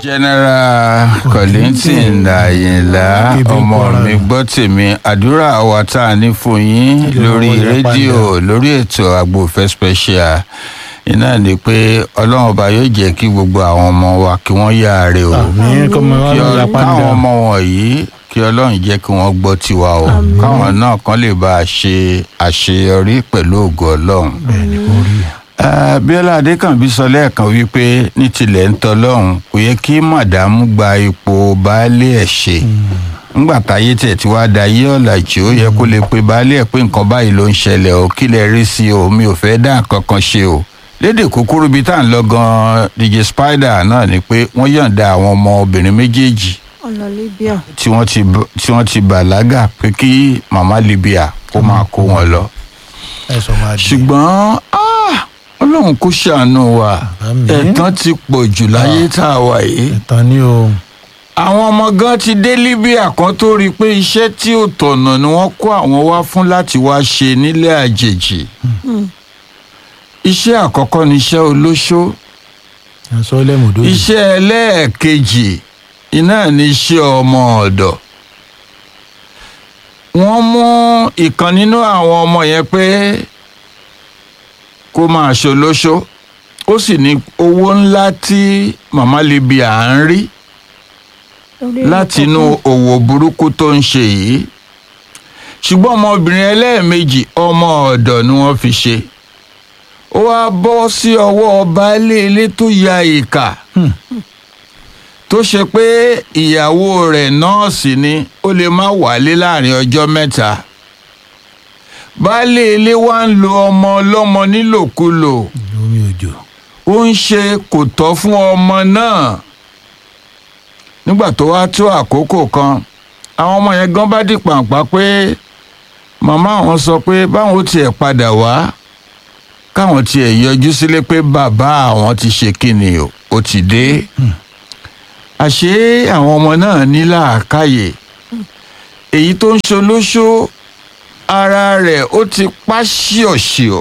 general Kollington Àyìnlá Ibi ọmọ Kwara. mi gbọ́ tèmi àdúrà wa tá a ní fún yín Ìjọba lórí wọlé rédíò lórí ètò àgbòfẹ́ special iná ni pé ọlọ́run ọba yóò jẹ́ kí gbogbo àwọn ọmọ wa kí wọ́n yáre o àmì kọ́mọ wa kí ló ọ- ya káwọn pàdé ọmọ wọ̀nyí kí ọlọ́run jẹ́ kí wọ́n gbọ́ tiwa o káwọn náà kan lè bá a ṣe àṣeyọrí pẹ̀lú ògo ọlọ́run. bẹ́ẹ̀ ni kò rí Eh, Bíọ́lá Adékànbí sọ lẹ́ẹ̀kan wípé ní tilẹ̀ ń tọ́lọ́run kò yẹ kí màdàmú gba ipò baálé ẹ̀ ṣe ńgbà táyé tẹ̀ tí wàá da yé ọ̀làjú ó yẹ kó lè pe baálé ẹ̀ pé nǹkan báyìí ló ń ṣẹlẹ̀ o kí lẹ rí sí o mi ò fẹ́ dá nǹkan kan ṣe o lédè kúkúrú bíi tá à ń lọ gan DJ Spider náà ni pé wọ́n yọ̀ǹda àwọn ọmọ obìnrin méjèèjì ọ̀nà libya tí wọ́n ti b- tí wọ́n ti bàlágà pé kí màmá Libya kó máa kó wọn lọ ẹ sọ máa di ṣùgbọ́n ah, ọlọ́run kò ṣàánú wa Àmín. ẹ̀tàn ti pọ̀ jù láyé tá a wà yìí. ẹ̀tàn ni o àwọn ọmọ gan ti dé Libya kan tó rí i pé iṣẹ́ tí ò tọ̀nà ni wọ́n kó àwọn wá fún láti wá ṣe nílẹ̀ àjèjì. iṣẹ́ àkọ́kọ́ ni iṣẹ́ olóṣó ẹ̀sọ́ lẹ́mọ̀dó iṣẹ́ ẹlẹ́ẹ̀kejì iná ní iṣẹ́ ọmọ ọ̀dọ̀ wọ́n mú ìkan nínú àwọn ọmọ yẹn pé kó máa ṣolóṣó ó sì ní owó ńlá tí màmá Libya ń rí láti inú òwò burúkú tó ń ṣe yìí ṣùgbọ́n ọmọbìnrin ẹlẹ́ẹ̀mejì ọmọ ọ̀dọ̀ ni wọ́n fi ṣe ó wá bọ́ sí ọwọ́ baálé ilé tó ya ìkà tó ṣe pé ìyàwó rẹ̀ nọ́ọ̀sì ni ó lè má wálé láàrin ọjọ́ mẹ́ta baálé ilé wa ń lo ọmọ ọlọ́mọ nílòkulò omi òjò ó ń ṣe kò tọ́ fún ọmọ náà nígbà tó wá tó àkókò kan àwọn ọmọ yẹn gan bá di pàǹpá pé màmá àwọn sọ pé báwọn ó tiẹ̀ padà wá káwọn tiẹ̀ yọjú sílé pé bàbá àwọn ti ṣe kíni o ó ti dé àṣé àwọn ọmọ náà ní làákàyè èyí tó ń ṣolóṣó ara rẹ̀ ó ti pa ṣíọ̀ṣíọ̀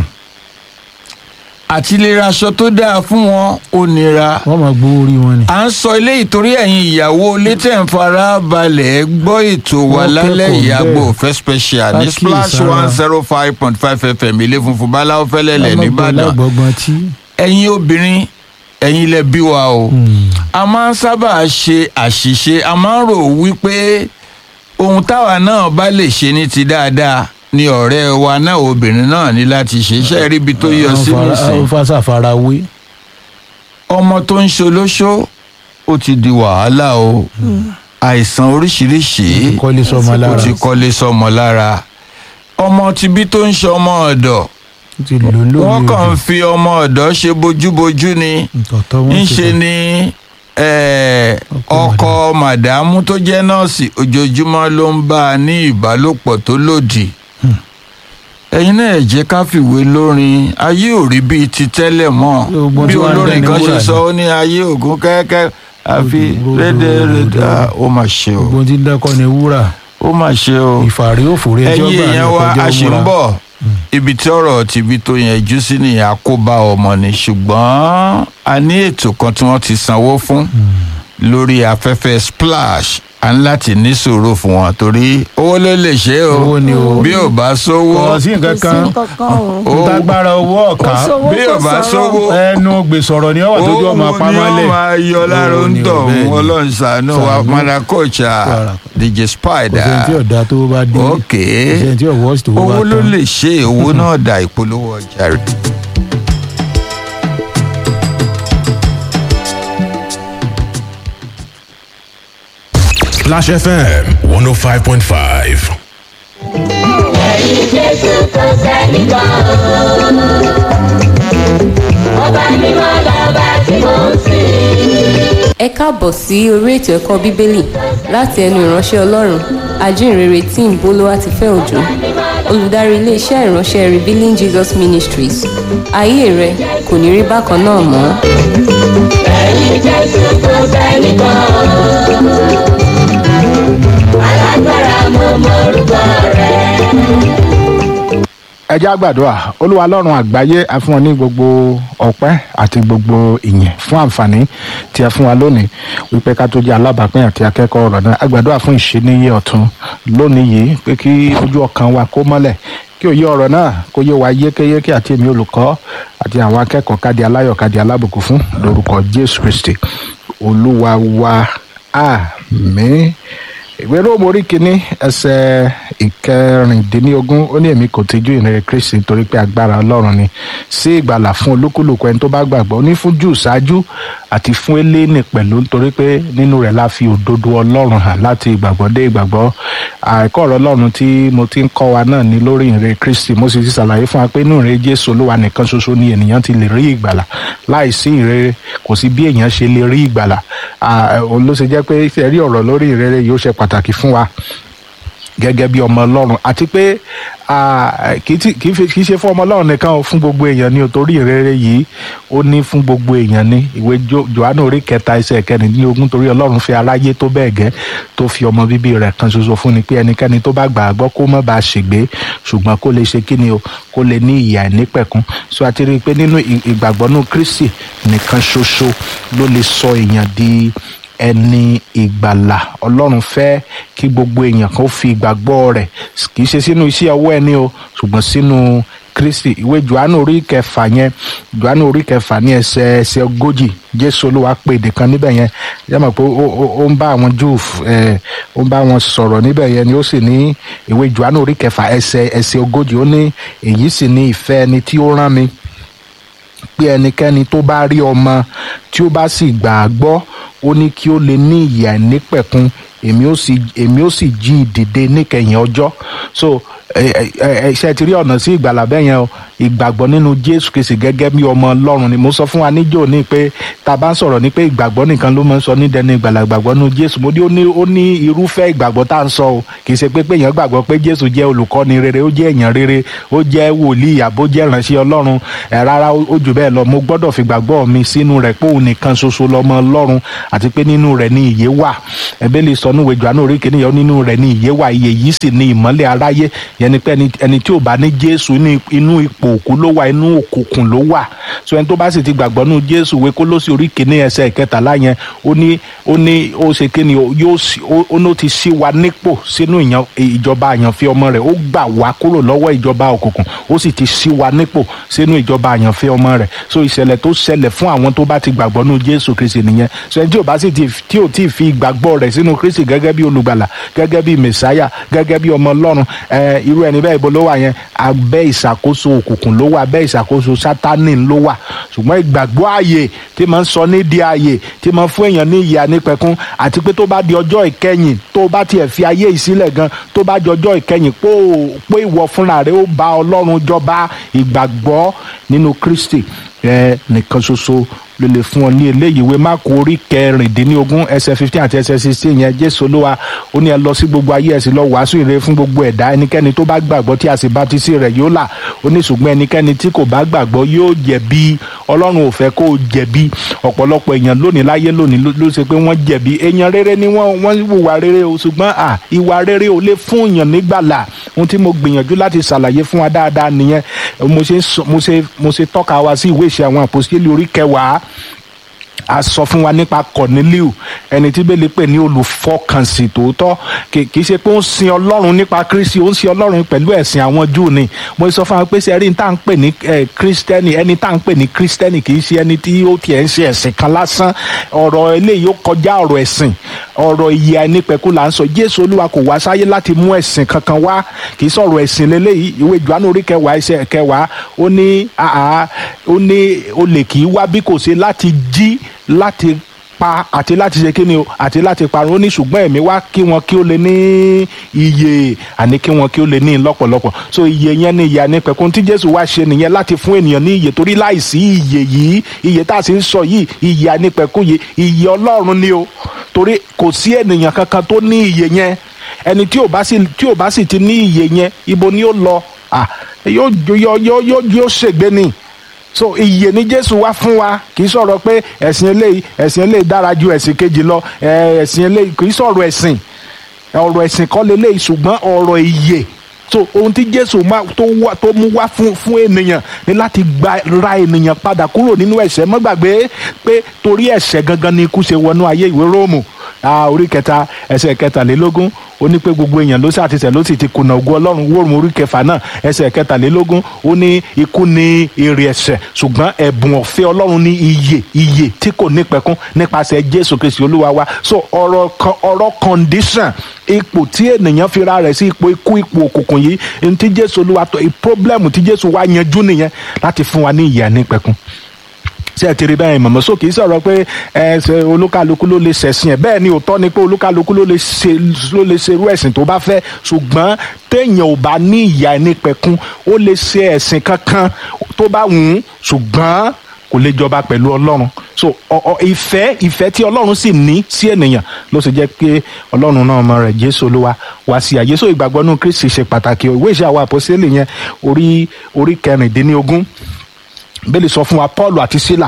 àti lè raṣọ tó dáa fún wọn ó nira wọ́n máa gbowó orí wọn ni à ń sọ eléyìí torí ẹ̀yin ìyàwó létẹ̀ ń fara balẹ̀ gbọ́ ètò wa Wọ́n lálẹ́ kẹ́kọ̀ọ́ ìyàgbọ́ bẹ́ẹ̀. òfẹ́ special ní Ká splash kíyèsára. one zero five point five fm ilé funfun báláwo fẹ́lẹ́lẹ̀ nìbàdàn lágbọ̀gbọ̀n tí ẹ̀yin obìnrin ẹ̀yin lẹ bí wa o a máa ń sábà ṣe àṣìṣe a máa ń rò wípé ohun táwa náà bá lè ṣe ní ti dáadáa ni ọ̀rẹ́ wa náà obìnrin náà ní láti ṣe iṣẹ́ ríbi tó yọ sí nìsín ó fásà farawé ọmọ tó ń ṣolóṣó ó ti di wàhálà o àìsàn oríṣiríṣi kọ́lé sọmọ ó lára ti kọ́lé sọmọ lára ọmọ tibí tó ń ṣe ọmọ ọ̀dọ̀ ó ti lò lómi wọ́n kàn ń òjò fi ọmọ ọ̀dọ̀ ṣe bójúbójú ni tọ̀tọ̀ wọn ti ńṣe ni eh, ọkọ màdàmú tó jẹ́ nọ́ọ̀sì ojoojúmọ́ ló ń bá a ní ìbálòpọ̀ tó lòdì ẹ̀yin náà ẹ jẹ́ ká fìwé lórin ayé ò rí bíi ti tẹ́lẹ̀ mọ́ Gbogbo bí tí wọ́n ń olórin dẹni kan ṣe wúrà sọ ni. ó ní ayé ògún kẹ́kẹ́ àfi Rodo, rédèrèdè rodo. Ah, ó mà ṣe o gbogbo tí ń dákọ́ ni wúrà ó mà ṣe o ìfàrí òfòrí ẹjọ́ ẹ̀yin gbà ní èèyàn wa ọkọjọ́ a ṣì ń múra bọ̀ ibi tí ọ̀rọ̀ tìbí tó yẹjú sí ni àkóbá ọmọ ni ṣùgbọ́n a ní ètò kan tí wọ́n ti sanwó fún lórí afẹ́fẹ́ splash a ní láti ní sùúrù fún wọn torí owó ló lè ṣe o Owó ni o. bí ò bá sówó kò sí nǹkan kan kankan o Ó- ntagbára owó ọ̀ka kò sówó bí ò kò bá sọ̀rọ̀. sówó ẹnu gbèsọ̀rọ̀ ni ọwọ́ tójú ọmọ owó ni pamọ́lẹ̀ ó máa yọ lára Owó ń ni o, tọ̀ bẹ́ẹ̀ ni. ọlọ́run ṣàánú wa Ṣàánú. mọ́nà kọ́ọ̀ṣà Rárá. DJ kò sẹ́ni tí Spider ọ̀dà tó bá dé ok kò sẹ́ni tí ọ̀wọ́ tó bá owó ló tán lè ṣe owó náà dà ìpolówó ọjà rẹ̀. Splash FM 105.5. ẹ̀yin jésù kò sẹ́ni kan ọba mímọ́ lọ́ba tí mò ń sìn. ẹ káàbọ̀ sí orí ètò ẹ̀kọ́ bíbélì láti ẹnu ìránṣẹ́ ọlọ́run ajínrere tí ń bolówá ti fẹ́ òjò olùdarí iléeṣẹ́ ìránṣẹ́ revealing jesus ministries ayé rẹ kò ní rí bákan náà mọ́. ẹ̀yin jésù kò sẹ́ni kan alágbára mo mọ orúkọ rẹ̀. ẹ jẹ́ àgbàdua olúwa lọ́run àgbáyé a fún ọ ní gbogbo ọpẹ́ àti gbogbo ìyìn fún àǹfààní tí a fún wa lónìí wípé ká tó jẹ́ alábàápín àti akẹ́kọ̀ọ́ ọ̀rọ̀ náà àgbàdua fún ìṣeníyé ọ̀tun lónìí yìí pé kí ojú ọkàn wa kó mọ́lẹ̀ kí òye ọ̀rọ̀ náà kó yé wa yékéyéké àti èmi olùkọ́ àti àwọn akẹ́kọ̀ọ́ kádi aláyọ̀ kádi alábùkún fún lórúkọ jésù kristi olúwa wa àmín ìwé róòmù orí kínní ẹsẹ ìkẹrìndínlógún ó ní èmi kò tijú ìrere kristi nítorí pé agbára ọlọ́run ni sí ìgbàlà fún olúkúlùkù ẹni tó bá gbàgbọ́ ó ní fún jù ṣáájú àti fún eléni pẹ̀lú nítorí pé nínú rẹ̀ la fi òdodo ọlọ́run hàn láti ìgbàgbọ́ dé ìgbàgbọ́ àìkọ́ ọ̀rọ̀ ọlọ́run tí mo ti ń kọ́ wa náà ní lórí ìrere kristi mo sì ti ṣàlàyé fún wa pé inú ìrere jésù olúwa nìkan ṣoṣo ni ènìyàn ti lè rí ìgbàlà láìsí ìrere kò sí bí èèyàn ṣe lè rí ìgbàlà òun ló ṣe jẹ́ pé ṣe rí ọ̀rọ̀ lórí ìrere yóò ṣe pàtàkì fún wa gẹ́gẹ́ bí ọmọ ọlọ́run àti pé kì í ṣe fún ọmọ ọlọ́run nìkan o fún gbogbo èèyàn ní o torí ìrere yìí ó ní fún gbogbo èèyàn ní ìwé johannu orí kẹta ẹsẹ̀ kẹrìndínlógún torí ọlọ́run fi aráyé tó bẹ́ẹ̀ gẹ́ tó fi ọmọ bíbí rẹ̀ kan ṣoṣo fún ni pé ẹnikẹ́ni tó bá gbà á gbọ́ kó má bàa ṣègbé ṣùgbọ́n kó lè ṣe kí ni o kó lè ní ìyà nípẹ̀kún so àti rí i pé nínú ìgbàgbọ́ nínú kristi nìkan ṣoṣo ló lè sọ èèyàn di ẹni ìgbàlà ọlọ́run fẹ́ kí gbogbo èèyàn kan fi ìgbàgbọ́ rẹ̀ kì í ṣe sínú iṣẹ́ ọwọ́ ẹni o ṣùgbọ́n sínú kristi ìwé johannu orí kẹfà yẹn johannu orí kẹfà ní ẹsẹ ẹsẹ ogójì jésù olúwa pè èdè kan níbẹ̀ yẹn yẹ mọ̀ pé ó ń bá àwọn júù ẹ ó ń bá wọn sọ̀rọ̀ níbẹ̀ yẹn ni ó sì ní ìwé johannu orí kẹfà ẹsẹ ẹsẹ ogójì ó ní èyí sì ní ìfẹ́ ẹni tí ó rán mi pé ẹnikẹ́ni tó bá rí ọmọ tí ó bá sì gbà á gbọ́ ó ní kí ó lè ní ìyà nípẹ̀kun èmi ó sì èmi ó sì jí ìdìde níkẹyìn ọjọ́ so ṣe ti rí ọ̀nà sí ìgbàlà bẹ́ẹ̀ yẹn o ìgbàgbọ́ nínú jésù kìsì gẹ́gẹ́ bí ọmọ ọlọ́run ni mo sọ fún wa níjó ní pé tá a bá ń sọ̀rọ̀ ní pé ìgbàgbọ́ nìkan ló máa ń sọ ní dẹni ìgbàlà ìgbàgbọ́ nínú jésù mo ní ó ní ó ní irúfẹ́ ìgbàgbọ́ tá à ń sọ o kì í ṣe pé pé èèyàn gbàgbọ́ pé jésù jẹ́ olùkọ́ni rere ó jẹ́ èèyàn rere ó jẹ́ wòlíì àbó jẹ́ ìránṣẹ́ ọlọ́run ẹ̀ rárá ó jù bẹ́ẹ̀ lọ mo gbọ́dọ̀ fi gbàgbọ́ mi sínú rẹ̀ pé òun nìkan ṣoṣo lọ́mọ ọlọ́run àti pé nínú rẹ̀ ni ìyè wà ẹ̀bẹ́ lè sọ níwèé jọ̀ánù orí kìnìyàn nínú rẹ̀ ni ìyè wà ìyè yìí sì ni ìmọ́lẹ̀ aráyé yẹn ni pé ẹni tí ò bá ní jésù inú ipò òkú ló wà inú òkùnkùn ló wà so ẹni tó bá sì ti gbàgbọ́ nínú jésù wé kó ló sì orí kìíní ẹsẹ̀ ìkẹtàlá yẹn ó ní ó ní ó ṣe kí ni yóò ó ní ó ti ṣí wa nípò sínú ìjọba àyànfẹ́ ọmọ rẹ̀ ó gbà wá kúrò lọ́wọ́ ìjọba òkùnkùn ó sì ti ṣí wa nípò sínú ìjọba àyànfẹ́ ọmọ rẹ̀ so ìṣẹ̀lẹ̀ tó ṣẹlẹ̀ fún àwọn tó bá ti gbàgbọ́ nínú jésù kristi nìyẹn so ẹni tí ò bá sì ti tí ò tí ì fi ìgbàgbọ́ rẹ̀ sínú kristi gẹ́gẹ́ bí olùgbàlà gẹ́gẹ́ bí mẹ̀sáyà gẹ́gẹ́ bí ọmọ ọlọ́run ẹ irú ẹni bẹ́ẹ̀ ibo ló wà yẹn abẹ́ ìṣàkóso òkùnkùn ló wà abẹ́ ìṣàkóso sátánì ló wà ṣùgbọ́n ìgbàgbọ́ ààyè tí máa ń sọ ní di ààyè tí máa ń fún èèyàn ní ìyà nípẹ̀kún àti pé tó bá di ọjọ́ ìkẹyìn tó bá tiẹ̀ fi ayé ìsílẹ̀ gan tó bá di ọjọ́ ìkẹyìn pé pé ìwọ fúnra rẹ ó bá ọlọ́run jọba ìgbàgbọ́ nínú kristi ẹ nìkan ṣoṣo ló lè fún ọ ní eléyìí ìwé máàkù orí kẹrìndínlógún ẹsẹ fifteen àti ẹsẹ sixteen yẹn jésù olúwa ó ní ẹ lọ sí gbogbo ayé ẹ sì lọ wàásù ìre fún gbogbo ẹ̀dá ẹnikẹ́ni tó bá gbàgbọ́ tí a sì bá ti sí rẹ̀ yóò là ó ní ṣùgbọ́n ẹnikẹ́ni tí kò bá gbàgbọ́ yóò jẹ̀bi ọlọ́run ò fẹ́ kó o jẹ̀bi ọ̀pọ̀lọpọ̀ èèyàn lónìí láyé lónìí ló ṣe pé wọ́n jẹ̀bi èèyàn rere ni wọ́n wọ́n hùwà rere o ṣùgbọ́n à ìwà rere ò lè fún èèyàn nígbàlà ohun tí mo gbìyànjú láti ṣàlàyé fún wa dáadáa nìyẹn mo ṣe mo ṣe mo ṣe tọ́ka wa sí ìwé ìṣe àwọn àpòsílẹ̀ orí kẹwàá a sọ fún wa nípa Corneliu ẹni tí bẹ́ẹ̀ lè pè ní olùfọkànsìn tòótọ́ kì í ṣe pé ó ń sin ọlọ́run nípa kristi ó ń sin ọlọ́run pẹ̀lú ẹ̀sìn àwọn júù ni mo sọ fún wa pé sẹ́rí ní tá à ń pè ní kristẹni ẹni tá à ń pè ní kristẹni kì í ṣe ẹni tí ó tiẹ̀ ń ṣe ẹ̀sìn kan lásán ọ̀rọ̀ eléyìí ó kọjá ọ̀rọ̀ ẹ̀sìn ọ̀rọ̀ ìyè àìnípẹ̀kú là ń sọ jésù olúwa kò wá sáyé láti mú ẹ̀sìn kankan wá kì í sọ̀rọ̀ ẹ̀sìn lélẹ́yìí ìwé Jòhánù orí kẹwàá ẹsẹ̀ kẹwàá ó ní ó ní olè kì í wá bí kò ṣe láti jí láti pa àti láti ṣe kíni o àti láti parun ó ní ṣùgbọ́n ẹ̀mí wá kí wọn kí ó lè ní iye àní kí wọn kí ó lè ní lọ́pọ̀lọpọ̀ so iye yẹn ní ìyá ní pẹ̀kun tí jésù wá ṣe nìyẹn láti fún ènìyàn ní iye torí láìsí iye yìí iye tá a sì ń sọ yìí iye ànípẹ̀kun yìí iye ọlọ́run ni o torí kò sí ènìyàn kankan tó ní iye yẹn ẹni tí ò bá sì tí ò bá sì ti ní iye yẹn ibo ni ó lọ ah yóò yóò yóò yóò yóò ṣègbé ni so ìyè ni jésù wá fún wa kì í sọ̀rọ̀ pé ẹ̀sìn eléyìí ẹ̀sìn eléyìí dára ju ẹ̀sìn kejì lọ ẹ̀sìn eléyìí kì í sọ̀rọ̀ ẹ̀sìn ọ̀rọ̀ ẹ̀sìn kọ́ leléyìí ṣùgbọ́n ọ̀rọ̀ ìyè so ohun tí jésù máa tó wá tó mú wá fún fún ènìyàn ní láti gba ra ènìyàn padà kúrò nínú ẹ̀ṣẹ̀ má gbàgbé pé torí ẹ̀ṣẹ̀ gangan ni ikú ṣe wọnú ayé ìwé róòmù ah, orí kẹta ẹsẹ̀ kẹtàlélógún ó ní pé gbogbo èèyàn ló ṣàtìsẹ̀ ló sì ti kùnà ògo ọlọ́run wóòrùn orí kẹfà náà ẹsẹ̀ kẹtàlélógún ó ní ikú ní èrè ẹ̀ṣẹ̀ ṣùgbọ́n ẹ̀bùn ọ̀fẹ́ ọlọ́run ní iye iye tí kò nípẹ̀kún nípasẹ̀ jésù kristi olúwa wa so ọ̀rọ̀ kan ọ̀rọ̀ condition ipò tí ènìyàn fi ra rẹ̀ sí ipò ikú ipò òkùnkùn yìí ní tí jésù olúwa tó problem tí jésù wá yanjú nìyẹn láti fún wa ní ìyè nípẹ̀kún ṣé ẹ ti rí bẹ́ẹ̀ mọ̀mọ́ sókè sọ̀rọ̀ pé ẹ ṣe olúkálukú ló lè ṣẹ̀sìn ẹ̀ bẹ́ẹ̀ ni òótọ́ ni pé olúkálukú ló lè ṣe ló lè ṣe irú ẹ̀sìn tó bá fẹ́ ṣùgbọ́n téèyàn ò bá ní ìyá ẹni pẹ̀kun ó lè ṣe ẹ̀sìn kankan tó bá wù ú ṣùgbọ́n kò lè jọba pẹ̀lú ọlọ́run so ọ- ọ- ìfẹ́ ìfẹ́ tí ọlọ́run sì ní sí ènìyàn ló sì jẹ́ pé ọlọ́run náà ọmọ rẹ̀ jésù olúwa wá sí àyè so ìgbàgbọ́ nínú kristi ṣe pàtàkì ìwé ìṣe àwọn àpòsílẹ̀ yẹn orí orí kẹrìndínlógún bẹ́ẹ̀ sọ fún wa paul àti sila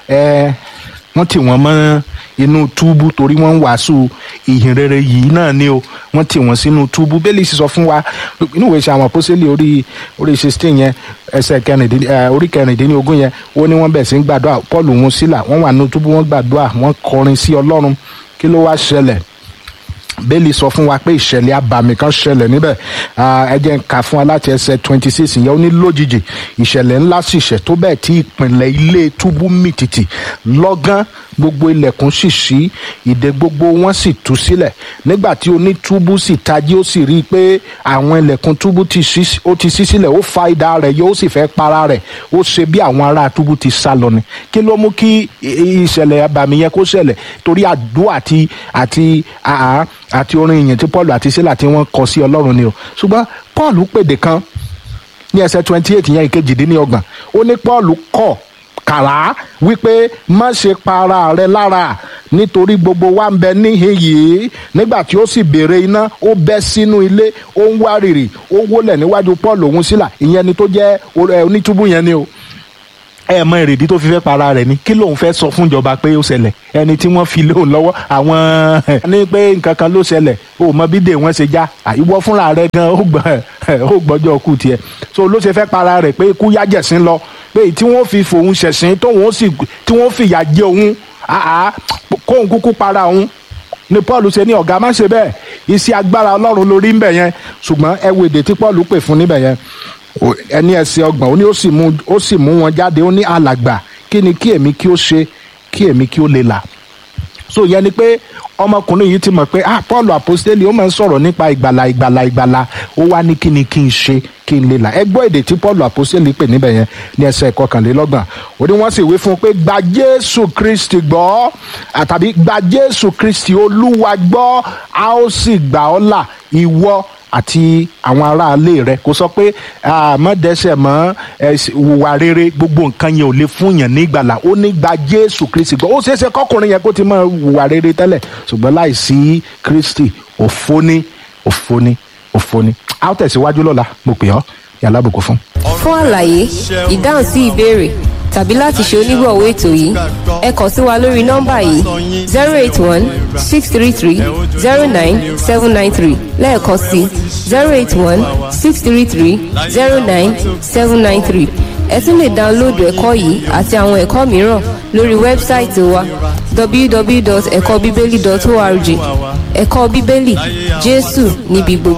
ẹ wọ́n tì wọ́n mọ́ inú túbú torí wọ́n ń wàásù ìhìn rere yìí náà ni o wọ́n tì wọ́n sínú túbú bẹ́ẹ̀ sì sọ fún wa inú ìwé ìṣe àwọn àpọ́sẹ́lẹ̀ orí orí sixteen yẹn ẹsẹ̀ kẹrìndín ẹ orí kẹrìndínlógún yẹn ó ní wọ́n bẹ̀ sí ń gbàdúrà paul òun sila wọ́n wà nínú túbú wọ́n gbàdúrà wọ́n kọrin sí ọlọ́run kí ló wá ṣẹlẹ̀ bẹ́ẹ̀lì sọ fún wa pé ìṣẹ̀lẹ̀ abàmì kan ṣẹlẹ̀ níbẹ̀ Ah, ẹ jẹ́ n kà fún wa láti ẹsẹ̀ twenty six yẹn ó ní lójijì ìṣẹ̀lẹ̀ ńlá sì ṣẹ̀ tó bẹ́ẹ̀ tí ìpìnlẹ̀ ilé túbú mì tìtì lọ́gán gbogbo ilẹ̀kùn sì ṣí ìdè gbogbo wọn sì tú sílẹ̀ nígbà tí onítúbú sì tají ó sì rí i pé àwọn ilẹ̀kùn túbú ti ṣí ó ti ṣí sílẹ̀ ó fa idà rẹ̀ yóò sì fẹ́ para rẹ̀ ó ṣe bí àwọn ará túbú ti sá lọ ni kí ló mú kí i- ìṣẹ̀lẹ̀ abàmì yẹn kó ṣẹlẹ̀ torí àdúrà àti àti àá àti orin ìyìn tí paul àti sílà tí wọ́n kọ sí ọlọ́run ni o ṣùgbọ́n paul pèdè kan ní ẹsẹ̀ twenty eight yẹn ìkejìdínlọ́gbọ̀n ó ní paul kọ̀ kàrá wípé má ṣe pa ara rẹ lára nítorí gbogbo wa ń bẹ níhìn yìí nígbà tí ó sì béèrè iná ó bẹ́ sínú ilé ó ń wárìrì ó wólẹ̀ níwájú paul òun sílà ìyẹn ni tó jẹ́ ẹ, onítúbú yẹn ni o ẹ mọ èrèdí tó fi fẹ́ para rẹ̀ ni kí lòun fẹ́ sọ fún ìjọba pé ó ṣẹlẹ̀ ẹni tí wọ́n fi lóun lọ́wọ́ àwọn ní pé nǹkan kan ló ṣẹlẹ̀ o mọ bí dè wọ́n ṣe já ìwọ fúnra rẹ̀ gan ó gbọ́ ó gbọ́jọ́ kú tiẹ̀ so ló ṣe fẹ́ para rẹ̀ pé ikú yájẹ̀sín lọ pé tí wọ́n fi fòun ṣẹ̀sín tóun ó sì tí wọ́n fìyà jẹ òun àá kóun kúkú para òun ni paul ṣe ní ọ̀gá má ṣe bẹ́ẹ̀ iṣẹ́ agbára ọlọ́run lórí ń bẹ̀ yẹn ṣùgbọ́n ẹ wo èdè tí paul pè fún níbẹ̀ yẹn O- ẹni ẹsẹ̀ ọgbọ̀n ó ní ó sì mú ó sì mú wọn jáde ó ní alàgbà kí ni kí èmi kí ó ṣe kí èmi kí ó lè là so yẹn ni pé ọmọkùnrin yìí ti mọ̀ pé ah paul apostoli ó máa ń sọ̀rọ̀ nípa ìgbàlà ìgbàlà ìgbàlà ó wá ní kí ni kí n ṣe kí n lè là ẹ gbọ́ èdè tí paul apostoli pè níbẹ̀ yẹn ní ẹsẹ̀ ìkọkànlélọ́gbọ̀n ó ní wọ́n sì wí fún un pé gba jésù kristi gbọ́ àtàbí gba jésù kristi olúwa gbọ́ a ó sì gbà ọ́ là ìwọ àti àwọn aráalé rẹ kò sọ pé mọ dẹsẹ mọ wùwà rere gbogbo nǹkan yẹn ò lè fún yàn ní ìgbàlà ó ní gba jésù kristi gbọ́ ó ṣeéṣe kọkùnrin yẹn kó ti mọ wùwà rere tẹ́lẹ̀ ṣùgbọ́n láìsí kristi òfo ni òfo ni òfo ni a ó tẹ̀síwájú lọ́la mo pè ọ́ yàrá àbùkù fún. fún àlàyé ìdáhùn sí ìbéèrè tàbí láti ṣe onígbọ̀wọ́ ètò yìí ẹ kàn sí wa lórí nọ́mbà yìí zero eight one six three three zero nine seven nine three lẹ́ẹ̀kan sí zero eight one six three three zero nine seven nine three ẹ tún lè dáńlóòdù ẹ̀kọ́ yìí àti àwọn ẹ̀kọ́ mìíràn lórí wẹ́bsáìtì wa www.ẹ̀kọ́bíbélì.org ẹ̀kọ́ bíbélì jésù níbi gbogbo.